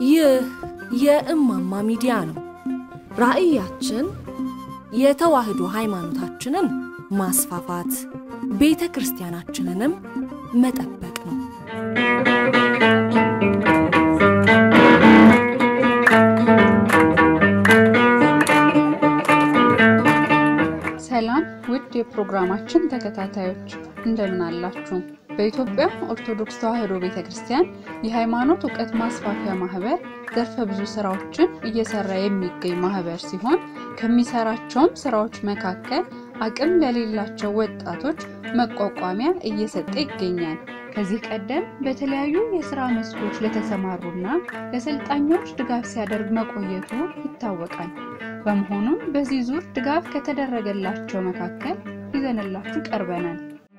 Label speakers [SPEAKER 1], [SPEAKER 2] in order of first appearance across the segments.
[SPEAKER 1] ይህ የእማማ ሚዲያ ነው። ራዕያችን የተዋህዶ ሃይማኖታችንን ማስፋፋት፣ ቤተ ክርስቲያናችንንም መጠበቅ ነው።
[SPEAKER 2] ሰላም ውድ የፕሮግራማችን ተከታታዮች እንደምን አላችሁ? በኢትዮጵያ ኦርቶዶክስ ተዋሕዶ ቤተ ክርስቲያን የሃይማኖት እውቀት ማስፋፊያ ማህበር ዘርፈ ብዙ ስራዎችን እየሰራ የሚገኝ ማህበር ሲሆን ከሚሰራቸውም ስራዎች መካከል አቅም ለሌላቸው ወጣቶች መቋቋሚያ እየሰጠ ይገኛል። ከዚህ ቀደም በተለያዩ የስራ መስኮች ለተሰማሩና ለሰልጣኞች ድጋፍ ሲያደርግ መቆየቱ ይታወቃል። በመሆኑም በዚህ ዙር ድጋፍ ከተደረገላቸው መካከል ይዘንላችሁ ቀርበናል።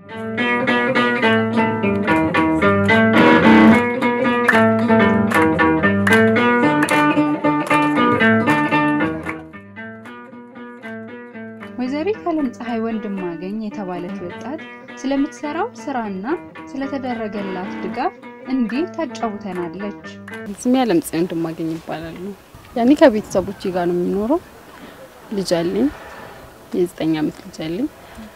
[SPEAKER 2] ወይዘሪት አለም ፀሐይ ወንድማገኝ የተባለች ወጣት ስለምትሰራው ስራና ስለተደረገላት ድጋፍ እንዲህ ታጫውተናለች።
[SPEAKER 3] ስሜ አለም ፀሐይ ወንድማገኝ ይባላል። ያኔ ከቤተሰቦቼ ጋር ነው የሚኖረው። ልጅ አለኝ፣ የዘጠኝ ዓመት ልጅ አለኝ።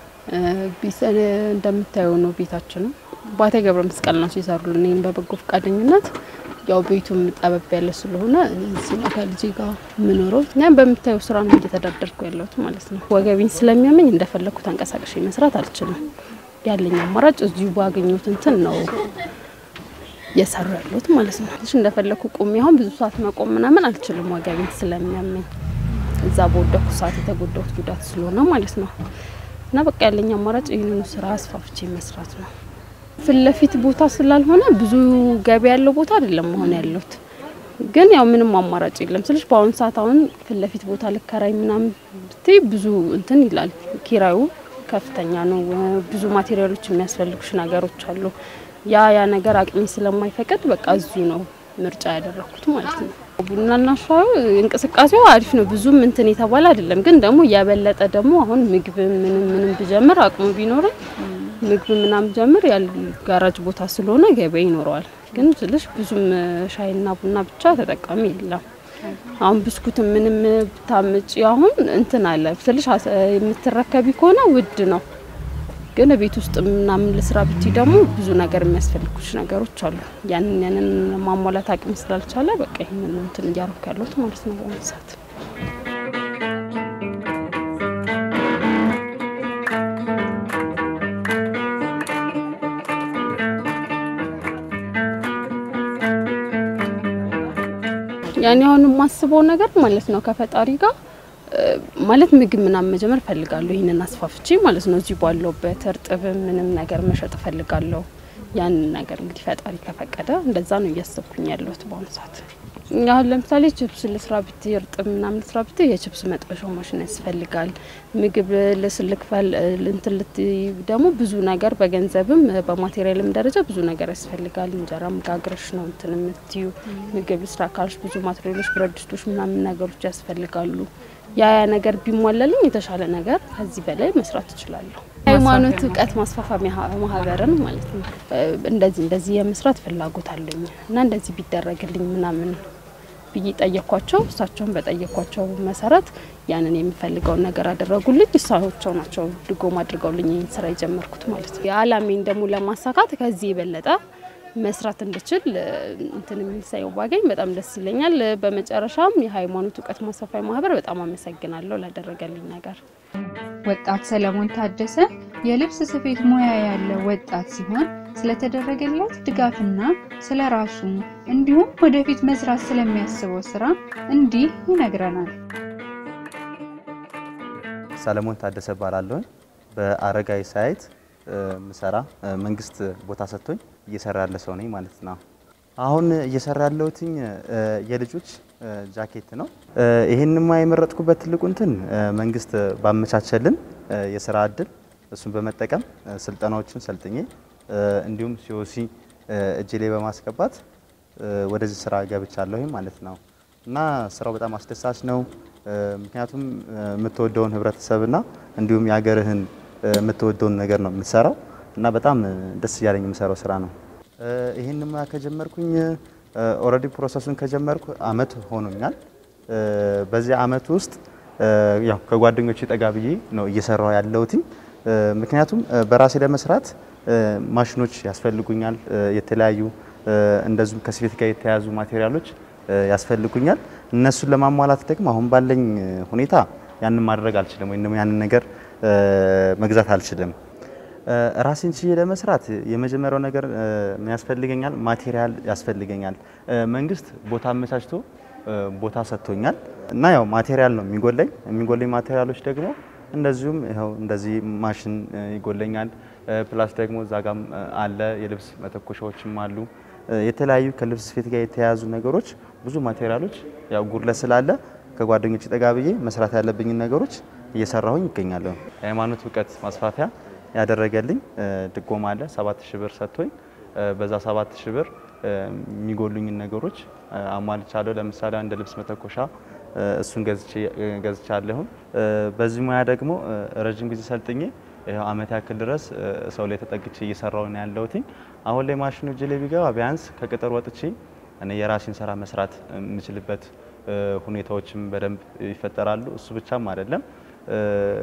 [SPEAKER 3] እንደምታየው ነው ቤታችንም ባቴ ገብረ መስቀል ናቸው የሰሩልን ይህን በበጎ ፈቃደኝነት። ያው ቤቱም ጠበብ ያለ ስለሆነ እዚህ ነው ከልጄ ጋር የምኖረው። እኛም በምታየው ስራ ነው እየተዳደርኩ ያለሁት ማለት ነው። ወገቤን ስለሚያመኝ እንደፈለግኩ ተንቀሳቅሼ መስራት አልችልም። ያለኝ አማራጭ እዚሁ ባገኘሁት እንትን ነው እየሰሩ ያለሁት ማለት ነው። ትንሽ እንደፈለግኩ ቁሚ አሁን ብዙ ሰዓት መቆም ምናምን አልችልም፣ ወገቤን ስለሚያመኝ እዛ በወደኩ ሰዓት የተጎዳሁት ጉዳት ስለሆነ ማለት ነው። እና በቃ ያለኝ አማራጭ ይህንኑ ስራ አስፋፍቼ መስራት ነው። ፊት ለፊት ቦታ ስላልሆነ ብዙ ገቢ ያለው ቦታ አይደለም መሆን ያለሁት። ግን ያው ምንም አማራጭ የለም ስልሽ በአሁኑ ሰዓት አሁን ፊት ለፊት ቦታ ልከራይ ምናምን ብትይ ብዙ እንትን ይላል። ኪራዩ ከፍተኛ ነው። ብዙ ማቴሪያሎች የሚያስፈልጉሽ ነገሮች አሉ። ያ ያ ነገር አቅሜ ስለማይፈቅድ በቃ እዚሁ ነው ምርጫ ያደረኩት ማለት ነው። ቡናና ሻዩ እንቅስቃሴው አሪፍ ነው። ብዙም እንትን የተባለ አይደለም። ግን ደግሞ ያበለጠ ደግሞ አሁን ምግብ ምንም ምንም ብጀምር አቅሙ ቢኖረኝ ምግብ ምናምን ጀምር ያል ጋራጅ ቦታ ስለሆነ ገበያ ይኖረዋል። ግን ስልሽ ብዙም ሻይና ቡና ብቻ ተጠቃሚ የለም። አሁን ብስኩት ምንም ብታምጪ አሁን እንትን አለ ስልሽ የምትረከቢ ከሆነ ውድ ነው። ግን ቤት ውስጥ ምናምን ለስራ ብቲ ደግሞ ብዙ ነገር የሚያስፈልጉች ነገሮች አሉ። ያንን ያንን ማሟላት አቅም ስላልቻለ በቃ ይህንን እንትን እያረኩ ያለሁት ማለት ነው በአሁኑ ሰዓት። ያኔ አሁን የማስበው ነገር ማለት ነው ከፈጣሪ ጋር ማለት ምግብ ምናምን መጀመር እፈልጋለሁ። ይህንን አስፋፍቼ ማለት ነው እዚህ ባለውበት እርጥብ ምንም ነገር መሸጥ እፈልጋለሁ። ያንን ነገር እንግዲህ ፈጣሪ ከፈቀደ እንደዛ ነው እያሰብኩኝ ያለሁት በአሁኑ ሰዓት። አሁን ለምሳሌ ችፕስ ልስራ ብት እርጥብ ምናምን ልስራ ብት የችፕስ መጥበሻው ማሽን ያስፈልጋል። ምግብ ልስልክፈል እንትን ልት ደግሞ ብዙ ነገር በገንዘብም በማቴሪያልም ደረጃ ብዙ ነገር ያስፈልጋል። እንጀራ መጋገርሽ ነው እንትን የምትዩ ምግብ ልስራ ካልሽ ብዙ ማቴሪያሎች፣ ብረት ድስቶች ምናምን ነገሮች ያስፈልጋሉ። ያ ያ ነገር ቢሟላልኝ የተሻለ ነገር ከዚህ በላይ መስራት እችላለሁ። ሃይማኖት እውቀት ማስፋፋሚያ ማህበርን ማለት ነው። እንደዚህ እንደዚህ የመስራት ፍላጎት አለኝ እና እንደዚህ ቢደረግልኝ ምናምን ብዬ ጠየኳቸው። እሳቸውን በጠየኳቸው መሰረት ያንን የሚፈልገውን ነገር አደረጉልኝ። እሳቸው ናቸው ድጎም አድርገውልኝ ይህን ስራ የጀመርኩት ማለት ነው። የአላሜን ደግሞ ለማሳካት ከዚህ የበለጠ መስራት እንድችል እንትን የሚሳየው ባገኝ በጣም ደስ ይለኛል። በመጨረሻም የሃይማኖት እውቀት ማስፋፊያ ማህበር በጣም አመሰግናለሁ ላደረገልኝ ነገር።
[SPEAKER 2] ወጣት ሰለሞን ታደሰ የልብስ ስፌት ሙያ ያለው ወጣት ሲሆን ስለተደረገለት ድጋፍና ስለ ራሱ እንዲሁም ወደፊት መስራት ስለሚያስበው ስራ እንዲህ ይነግረናል።
[SPEAKER 4] ሰለሞን ታደሰ እባላለሁ። በአረጋዊ ሳይት ምሰራ መንግስት ቦታ ሰጥቶኝ እየሰራ ያለ ሰው ነኝ ማለት ነው። አሁን እየሰራ ያለሁትኝ የልጆች ጃኬት ነው። ይህንማ የመረጥኩበት ትልቁ እንትን መንግስት ባመቻቸልን የስራ እድል እሱን በመጠቀም ስልጠናዎችን ሰልጥኜ እንዲሁም ሲኦሲ እጅ ላይ በማስገባት ወደዚህ ስራ ገብቻለሁ ማለት ነው እና ስራው በጣም አስደሳች ነው። ምክንያቱም የምትወደውን ህብረተሰብና እንዲሁም የሀገርህን የምትወደውን ነገር ነው የምትሰራው እና በጣም ደስ እያለኝ የምሰራው ስራ ነው። ይህን ሙያ ከጀመርኩኝ ኦልሬዲ ፕሮሰሱን ከጀመርኩ አመት ሆኖኛል። እ፣ በዚህ አመት ውስጥ እ፣ ያው ከጓደኞቼ ጠጋ ብዬ ነው እየሰራው ያለሁትኝ። እ፣ ምክንያቱም እ፣ በራሴ ለመስራት እ፣ ማሽኖች ያስፈልጉኛል። እ፣ የተለያዩ እ፣ እንደዚሁም ከስፌት ጋር የተያያዙ ማቴሪያሎች እ፣ ያስፈልጉኛል። እነሱን ለማሟላት ደግሞ አሁን ባለኝ እ፣ ሁኔታ ያንን ማድረግ አልችልም፣ ወይም ደግሞ ያንን ነገር እ፣ መግዛት አልችልም። እ፣ ራሴን ችዬ ለመስራት የመጀመሪያው ነገር እ፣ ምን ያስፈልገኛል? ማቴሪያል ያስፈልገኛል። እ፣ መንግስት ቦታ አመቻችቶ እ፣ ቦታ ሰጥቶኛል እና ያው ማቴሪያል ነው የሚጎለኝ። የሚጎለኝ ማቴሪያሎች ደግሞ እንደዚሁም ይኸው እንደዚህ ማሽን እ፣ ይጎለኛል። እ፣ ፕላስ ደግሞ እዛ ጋም እ፣ አለ የልብስ መተኮሻዎችም አሉ። እ፣ የተለያዩ ከልብስ ስፌት ጋር የተያያዙ ነገሮች ብዙ ማቴሪያሎች ያው ጉድለት ስላለ ከጓደኞች ጠጋ ብዬ መስራት ያለብኝን ነገሮች እየሰራሁኝ ይገኛለሁ። የሃይማኖት እውቀት ማስፋፊያ ያደረገልኝ እ፣ ድጎማ አለ ሰባት ሺህ ብር ሰጥቶኝ እ፣ በዛ ሰባት ሺህ ብር እ፣ የሚጎሉኝን ነገሮች እ፣ አሟልቻለሁ። ለምሳሌ አንድ ልብስ መተኮሻ እ፣ እሱን ገዝቼ እ፣ ገዝቻለሁ። እ፣ በዚህ ሙያ ደግሞ እ፣ ረጅም ጊዜ ሰልጥኜ ይኸው አመት ያክል ድረስ እ፣ ሰው ላይ ተጠግቼ እየሰራሁ ነው ያለሁትኝ። አሁን ላይ ማሽኑ እጄ ላይ ቢገባ ቢያንስ ከቅጥር ወጥቼ እኔ የራሴን ስራ መስራት የምችልበት እ፣ ሁኔታዎችም በደንብ ይፈጠራሉ። እሱ ብቻም አይደለም እ፣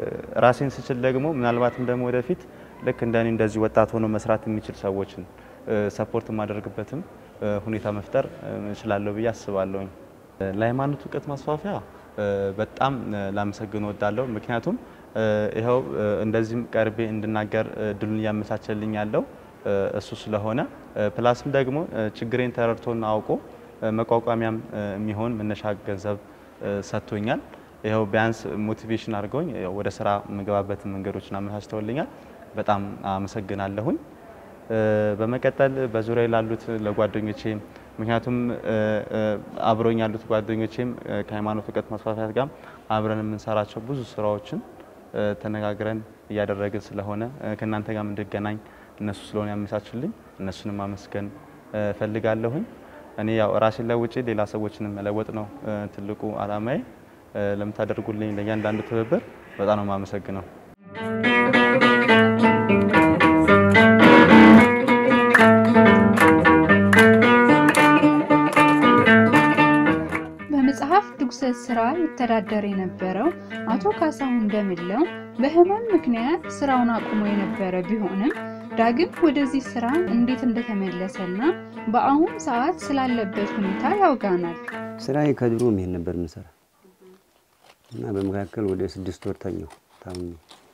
[SPEAKER 4] ራሴን ስችል ደግሞ ምናልባትም ደግሞ ወደፊት ልክ እንደኔ እንደዚህ ወጣት ሆኖ መስራት የሚችል ሰዎችን እ፣ ሰፖርት የማደርግበትም እ፣ ሁኔታ መፍጠር እ፣ እችላለሁ ብዬ አስባለሁኝ። እ፣ ለሃይማኖት እውቀት ማስፋፊያ እ፣ በጣም እ፣ ላመሰግን እወዳለሁ። ምክንያቱም እ፣ ይኸው እ፣ እንደዚህም ቀርቤ እንድናገር እ፣ እድሉን እያመቻቸልኝ ያለው እ፣ እሱ ስለሆነ እ፣ ፕላስም ደግሞ እ፣ ችግሬን ተረድቶና አውቆ እ፣ መቋቋሚያም እ፣ የሚሆን መነሻ ገንዘብ እ፣ ሰጥቶኛል። ይኸው ቢያንስ ሞቲቬሽን አድርገውኝ ያው ወደ ስራ የምገባበትን መንገዶችን አመቻችተውልኛል። በጣም አመሰግናለሁኝ። እ፣ በመቀጠል በዙሪያ ላሉት ለጓደኞቼ ምክንያቱም እ፣ እ፣ አብረውኝ ያሉት ጓደኞቼም እ፣ ከሃይማኖት እውቀት ማስፋፊያት ጋር አብረን የምንሰራቸው ብዙ ስራዎችን እ፣ ተነጋግረን እያደረግን ስለሆነ እ፣ ከእናንተ ጋር እንድገናኝ እነሱ ስለሆነ ያመቻቹልኝ እነሱንም ማመስገን እ፣ እፈልጋለሁኝ። እኔ ያው ራሴን ለውጬ ሌላ ሰዎችንም መለወጥ ነው እ፣ ትልቁ አላማዬ። እ፣ ለምታደርጉልኝ ለእያንዳንዱ ትብብር በጣም ነው የማመሰግነው።
[SPEAKER 2] በመጽሐፍ ድጉሰት ስራ ይተዳደር የነበረው አቶ ካሳሁን እንደምለው በህመም ምክንያት ስራውን አቁሞ የነበረ ቢሆንም ዳግም ወደዚህ ስራ እንዴት እንደተመለሰና በአሁን ሰዓት ስላለበት ሁኔታ ያውጋናል።
[SPEAKER 5] ስራዬ ከድሮ ይሄን ነበር የምሰራ እና በመካከል ወደ ስድስት ወር ተኛሁ ታምሜ።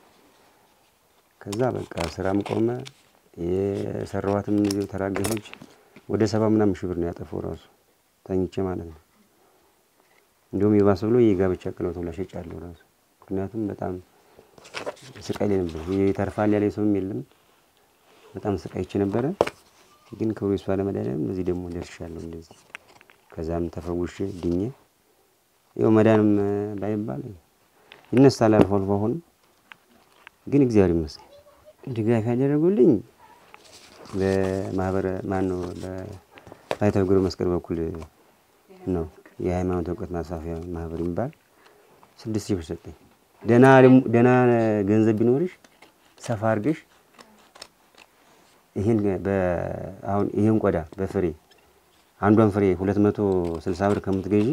[SPEAKER 5] ከዛ በቃ ስራም ቆመ። የሰራኋትም እነዚህ ተራገፈች። ወደ ሰባ ምናምን ሺህ ብር ነው ያጠፋው ራሱ ተኝቼ ማለት ነው። እንዲሁም የባሰ ብሎ የጋብቻ ቀለበት ሁላ ሸጫለሁ ራሱ። ምክንያቱም በጣም ስቃይ ላይ ነበር። ይተርፋል ያለ ሰውም የለም። በጣም ስቃይቼ ነበረ። ግን ክብሩ ይስፋ ለመድኃኒዓለም እዚህ ደግሞ ደርሻለሁ እንደዚህ ከዛም ተፈውሼ ድኜ ይኸው መዳንም ባይባል ይነሳል አልፎ አልፎ። አሁንም ግን እግዚአብሔር ይመስገን ድጋፍ ያደረጉልኝ በማህበረ ማን ነው በባይታዊ ገብረ መስቀል በኩል ነው የሃይማኖት እውቀት ማስፋፊያ ማህበር የሚባል ስድስት ሺህ ብር ሰጠኝ። ደህና ደግሞ- ደህና ገንዘብ ቢኖርሽ ሰፋ አድርገሽ ይህን በ- አሁን ይህን ቆዳ በፍሬ አንዷን ፍሬ ሁለት መቶ ስልሳ ብር ከምትገዢ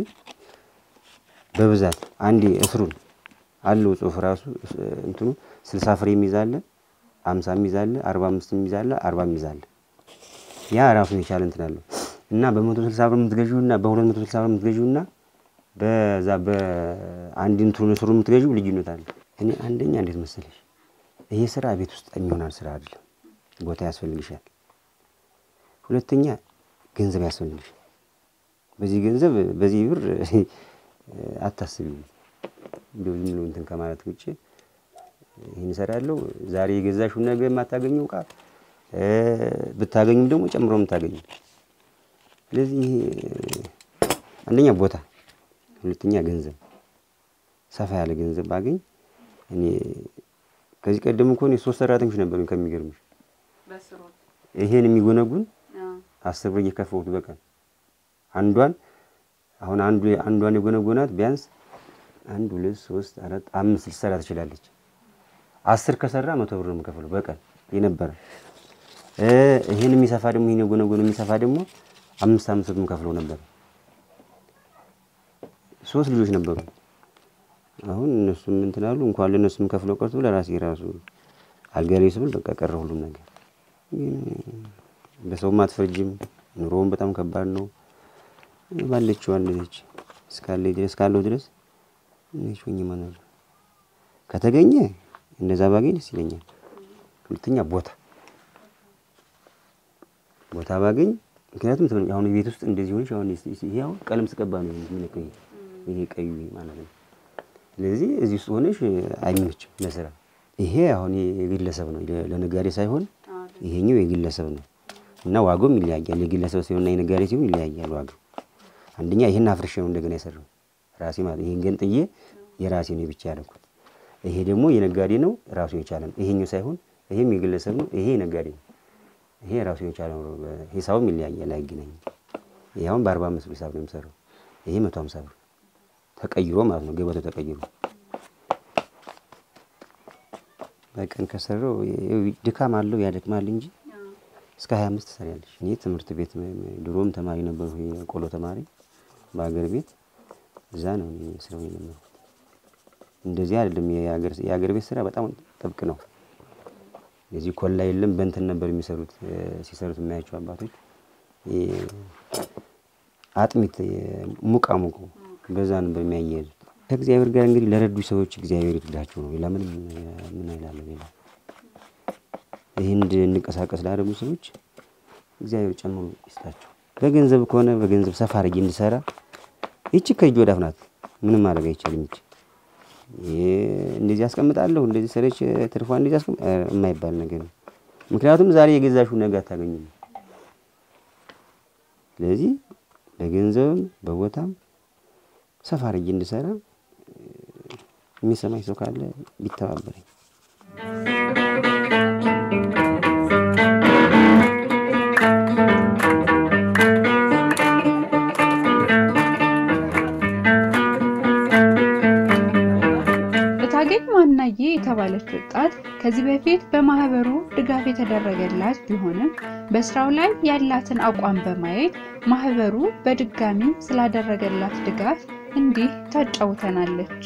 [SPEAKER 5] በብዛት አንዴ እስሩን አለው ጽሁፍ ራሱ እስ- እንትኑ ስልሳ ፍሬ የሚይዛለ አምሳ የሚይዛለ አርባ አምስት የሚይዛለ አርባ የሚይዛለ ያ ራሱን የቻለ እንትን አለው እና በመቶ ስልሳ ብር የምትገዢው እና በሁለት መቶ ስልሳ ብር የምትገዢው እና በዛ በአንድ እንትኑ እስሩ የምትገዢው ልዩነት አለ። እኔ አንደኛ እንዴት መሰለሽ ይሄ ስራ ቤት ውስጥ የሚሆናል ስራ አይደለም። ቦታ ያስፈልግሻል። ሁለተኛ ገንዘብ ያስፈልግሻል። በዚህ ገንዘብ በዚህ ብር አታስቢም። እንደው ዝም ብሎ እንትን ከማለት ውጭ ይህን እሰራለሁ ዛሬ የገዛሽውን ነገ የማታገኘው እቃ እ፣ ብታገኙም ደግሞ ጨምሮ የምታገኙ ስለዚህ ይሄ አንደኛ ቦታ፣ ሁለተኛ ገንዘብ ሰፋ ያለ ገንዘብ ባገኝ እኔ ከዚህ ቀደም እኮ እኔ ሶስት ሰራተኞች ነበሩኝ ከሚገርምሽ ይሄን የሚጎነጉን አስር ብር እየከፈሉት በቀን አንዷን አሁን አንዱ አንዷን የጎነጎናት ቢያንስ አንድ ሁለት ሶስት አራት አምስት ልትሰራ ትችላለች። አስር ከሰራ መቶ ብር ነው የምከፍለው በቀን የነበረ እ ይሄን የሚሰፋ ደግሞ ይሄን የጎነጎነ የሚሰፋ ደግሞ አምስት አምስት ብር ከፍለው ነበር። ሶስት ልጆች ነበሩ። አሁን እነሱም እንትን አሉ። እንኳን ለእነሱም ከፍለው ቀርቶ ለራሴ ራሱ አልጋ ላይ ስብል በቃ ቀረ ሁሉም ነገር። ግን በሰውም አትፈርጅም። ኑሮውን በጣም ከባድ ነው። ባለችው አለች እስካለ ድረስ እስካለሁ ድረስ ነች ሆኜ መኖር ከተገኘ እንደዛ ባገኝ ደስ ይለኛል። ሁለተኛ ቦታ ቦታ ባገኝ ምክንያቱም ተመ- አሁን ቤት ውስጥ እንደዚህ ሆነሽ አሁን ይስ- ይሄ አሁን ቀለም ስቀባ ነው የሚነቀኝ ይሄ ቀዩ ማለት ነው። ስለዚህ እዚህ ውስጥ ሆነሽ አይመችም ለስራ። ይሄ አሁን የግለሰብ ነው ለ- ለነጋዴ ሳይሆን ይሄኛው የግለሰብ ነው እና ዋጋውም ይለያያል። የግለሰብ ሲሆንና የነጋዴ ሲሆን ይለያያል ዋጋው። አንደኛ ይሄን አፍርሼ ነው እንደገና የሰራው ራሴ ማለት ይሄን ገንጥዬ የራሴ ነው ብቻ ያደረኩት። ይሄ ደግሞ የነጋዴ ነው ራሱ የቻለ ነው። ይሄኛው ሳይሆን ይሄም የግለሰብ ነው፣ ይሄ የነጋዴ ነው። ይሄ ራሱ የቻለ ነው። ሂሳቡም ይለያያል፣ አይገናኝም። ይሄ አሁን በአርባ አምስት ብር ሂሳብ ነው የሚሰራው። ይሄ መቶ ሀምሳ ብር ተቀይሮ ማለት ነው ገበታው ተቀይሮ በቀን ከሰራው ይኸው ድካም አለው ያደክማል እንጂ እስከ ሀያ አምስት ትሰሪያለሽ። እኔ ትምህርት ቤት ድሮም ተማሪ ነበርኩ፣ የቆሎ ተማሪ በሀገር ቤት እዛ ነው እኔ ስራው የነበርኩት። እንደዚህ አይደለም። የሀገር የሀገር ቤት ስራ በጣም ጥብቅ ነው። የዚህ ኮላ የለም በእንትን ነበር የሚሰሩት እ፣ ሲሰሩት የማያቸው አባቶች እ፣ አጥሚት እ፣ ሙቃ ሙቁ በዛ ነበር የሚያያይዙት። ከእግዚአብሔር ጋር እንግዲህ ለረዱ ሰዎች እግዚአብሔር ይርዳቸው ነው። ሌላ ምንም እ፣ ምን አይላለሁ ሌላ ይህን እንድንቀሳቀስ ላደረጉ ሰዎች እግዚአብሔር ጨምሮ ይስጣቸው። በገንዘብ ከሆነ በገንዘብ ሰፋ አድርጌ እንድሰራ ይቺ ከእጅ ወዳፍ ናት። ምንም ማድረግ አይቻልም። ይቺ ይሄ እንደዚህ አስቀምጣለሁ እንደዚህ ሰረች ትርፏ እንደዚህ አስቀም እ፣ የማይባል ነገር ነው። ምክንያቱም ዛሬ የገዛሽው ነገ አታገኝም። ስለዚህ በገንዘብም በቦታም ሰፋ አድርጌ እንድሰራ እ፣ የሚሰማኝ ሰው ካለ ቢተባበረኝ።
[SPEAKER 2] እታገኝ ማናዬ የተባለች ወጣት ከዚህ በፊት በማህበሩ ድጋፍ የተደረገላት ቢሆንም በስራው ላይ ያላትን አቋም በማየት ማህበሩ በድጋሚ ስላደረገላት ድጋፍ እንዲህ ታጫውተናለች።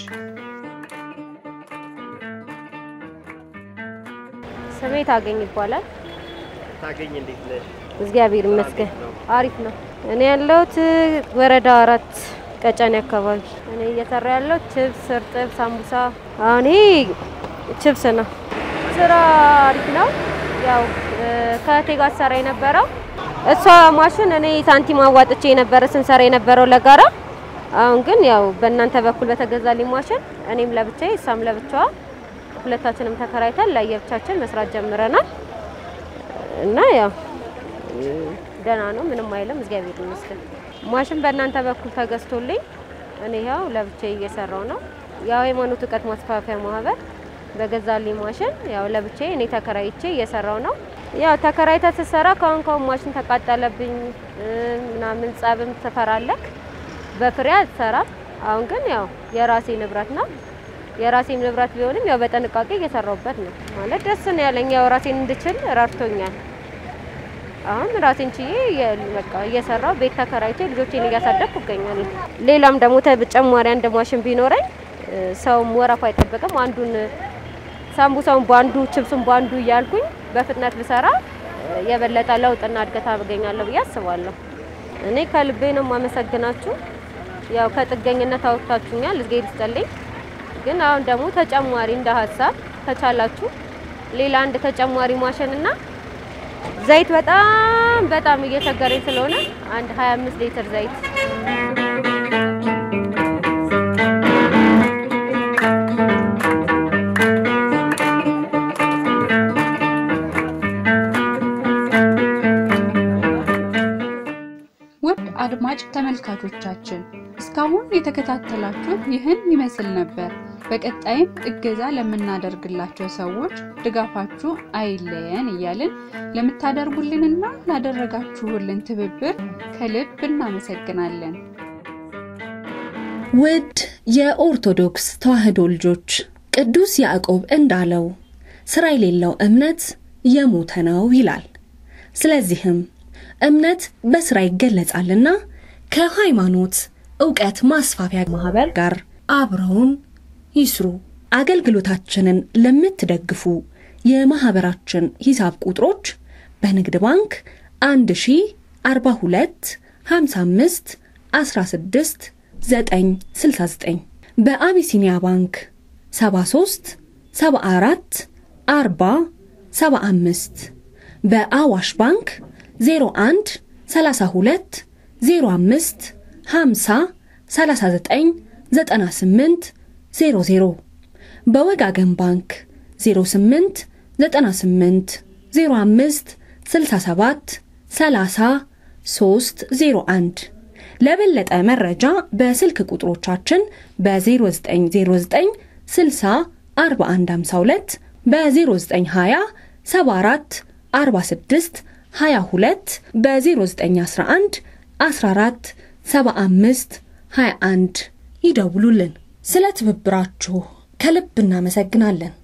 [SPEAKER 6] ስሜ ታገኝ ይባላል።
[SPEAKER 7] ታገኝ እንዴት ነሽ?
[SPEAKER 6] እግዚአብሔር ይመስገን አሪፍ ነው። እኔ ያለሁት ወረዳ አራት ቀጨኔ አካባቢ። እኔ እየሰራ ያለው ችብስ፣ እርጥብ፣ ሳምቡሳ። አሁን ይሄ ችብስ ነው። ስራ አሪፍ ነው። ያው እ፣ ከእህቴ ጋር ሰራ የነበረው እሷ ማሽን እኔ ሳንቲም አዋጥቼ የነበረ ስንሰራ የነበረው ለጋራ። አሁን ግን ያው በእናንተ በኩል በተገዛልኝ ማሽን እኔም ለብቻዬ እሷም ለብቻዋ ሁለታችንም ተከራይተን ለየብቻችን መስራት ጀምረናል እና ያው ደህና ነው፣ ምንም አይልም። እግዚአብሔር ይመስገን። ማሽን በእናንተ በኩል ተገዝቶልኝ እኔ ያው ለብቻዬ እየሰራው ነው። ያው ሃይማኖት እውቀት ማስፋፊያ ማህበር በገዛልኝ ማሽን ያው ለብቻዬ እኔ ተከራይቼ እየሰራው ነው። ያው ተከራይተ ስትሰራ ካሁን ካሁን ማሽን ተቃጠለብኝ እ፣ ምናምን ጸብም ትፈራለክ፣ በፍሬ አትሰራም። አሁን ግን ያው የራሴ ንብረት ነው። የራሴም ንብረት ቢሆንም ያው በጥንቃቄ እየሰራሁበት ነው። ማለት ደስ ነው ያለኝ። ያው ራሴን እንድችል ረድቶኛል። አሁን ራሴን ችዬ የ- በቃ እየሰራው ቤት ተከራይቼ ልጆቼን እያሳደግኩ እገኛለሁ። ሌላም ደግሞ ተጨማሪ አንድ ማሽን ቢኖረኝ እ፣ ሰውም ወረፋ አይጠበቅም። አንዱን ሳምቡሳውን በአንዱ ችብሱን በአንዱ እያልኩኝ በፍጥነት ብሰራ እ፣ የበለጠ ለውጥና እድገት አገኛለሁ ብዬ አስባለሁ። እኔ ከልቤ ነው የማመሰግናችሁ። ያው ከጥገኝነት አውጥታችሁኛል፣ እግዜር ይስጥልኝ። ግን አሁን ደግሞ ተጨማሪ እንደ ሀሳብ ከቻላችሁ ሌላ አንድ ተጨማሪ ማሽንና ዘይት በጣም በጣም እየቸገረኝ ስለሆነ አንድ 25 ሊትር ዘይት
[SPEAKER 2] ውድ አድማጭ ተመልካቾቻችን እስካሁን የተከታተላችሁት ይህን ይመስል ነበር። በቀጣይም እገዛ ለምናደርግላቸው ሰዎች ድጋፋችሁ አይለየን እያልን ለምታደርጉልንና ላደረጋችሁልን ትብብር ከልብ እናመሰግናለን።
[SPEAKER 1] ውድ የኦርቶዶክስ ተዋሕዶ ልጆች ቅዱስ ያዕቆብ እንዳለው ስራ የሌለው እምነት የሞተ ነው ይላል። ስለዚህም እምነት በስራ ይገለጻልና ከሃይማኖት እውቀት ማስፋፊያ ማህበር ጋር አብረውን ይስሩ። አገልግሎታችንን ለምትደግፉ የማህበራችን ሂሳብ ቁጥሮች በንግድ ባንክ 1042 55 16 969 በአቢሲኒያ ባንክ 73 74 40 75 በአዋሽ ባንክ 01 32 05 50 39 98 00 በወጋገን ባንክ 08 98 05 67 30 301 ለበለጠ መረጃ በስልክ ቁጥሮቻችን በ0909 60 4152 በ0920 74 46 22 በ0911 14 75 21 ይደውሉልን። ስለ ትብብራችሁ ከልብ እናመሰግናለን።